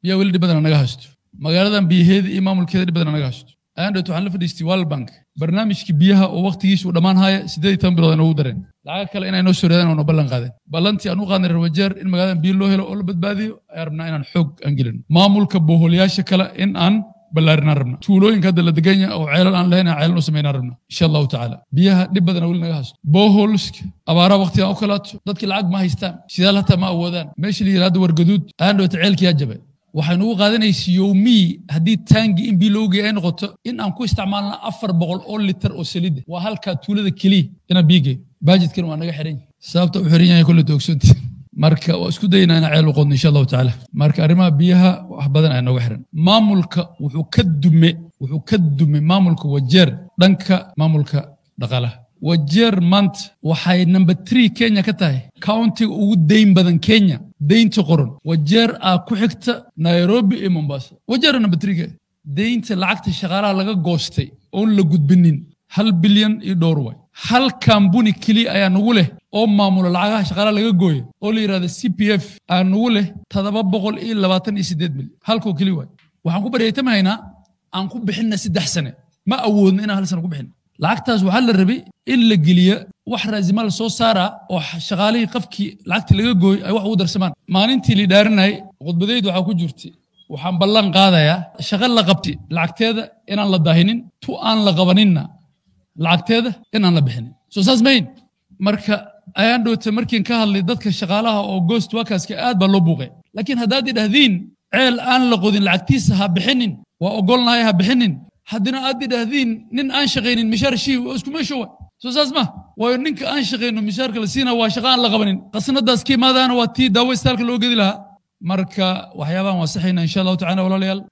biyaha weli dhib badana naga haysto magaaladan biyaheeda iyo maamulkeeda dhib badana naga haysto ayaan waxaan la fadhiistay world bank barnaamijkii biyaha oo waqtigiisa uu dhammaan haya siddeed iyo toban bilood noogu dareen lacag kale inay noo soo reedaan oo noo ballan qaadeen ballantii aan u qaadnay rawajeer in magaaladan biyo loo helo oo la badbaadiyo ayaan rabnaa inaan xoog aan gelino maamulka boholayaasha kale in aan ballaarinaan rabna tuulooyinka hadda la degan yahay oo ceelal aan lahayn aan ceelal u samaynaan rabna insha allahu tacaala biyaha dhib badana weli naga haysto boholska abaaraha waqtigan u kalaato dadkii lacag ma haystaan sidaal hataa ma awoodaan meesha la yidhahdo wargaduud ayaan dhawata ceelkiyaa jabay waxay nugu qaadanaysa yowmii haddii taangi in biyo loogu geeya ay noqoto in aan ku isticmaalna afar boqol oo litar oo saliida waa halkaa tuulada keliya inaan biyo geeyo baajidkan waa naga xiran yahay sababta u xiran yahay kolle toogsanti marka waa isku daynaa inaan ceel u qodno insha allahu tacaala marka arrimaha biyaha wax badan ayaa nooga xiran maamulka wuxuu ka dume wuxuu ka dume maamulka wajeer dhanka maamulka dhaqaalaha wajeer maanta waxay number three kenya ka tahay countiga ugu dayn badan kenya daynta qoran wajeer aa ku xigta nairobi iyo mombasa wajeer number three ka daynta lacagta shaqaalaha laga goostay oon la gudbinin hal bilyan iyo dhowr way hal kambuni keliya ayaa nagu leh oo maamula lacagaha shaqaalaha laga gooya oo la yidhahda c p f aa nagu leh toddoba boqol iyo labaatan iyo siddeed milyan halkoo keliya waay waxaan ku baryaytamahaynaa aan ku bixinna saddex sane ma awoodno inaan hal sane ku bixin lacagtaas waxaa la rabay in la geliya wax raasimaal soo saara oo shaqaalihii qafkii lacagtii laga gooy ay wax ugu darsamaan maalintii la dhaarinayay khudbadaydu waxaa ku jirtay waxaan ballan qaadayaa shaqo la qabti lacagteeda inaan la daahinin tu aan la qabaninna lacagteeda inaan la bixinin soo saas mayn marka ayaan dhowta markiin ka hadlay dadka shaqaalaha oo ghost workerska aad baa loo buuqay laakiin haddaad idhahdiin ceel aan la qodin lacagtiisa ha bixinin waa ogolnahay ha bixinin haddina aad idhahdiin nin aan shaqaynin mishaar shii waa isku meesho wa soo saas ma waayo ninka aan shaqayno mishaarka la siina waa shaqa aan la qabanin qasnadaas ka imaadaana waa tii daawo istaalka loo gedi lahaa marka waxyaabahan waa saxayna insha allahu tacala walaalayaal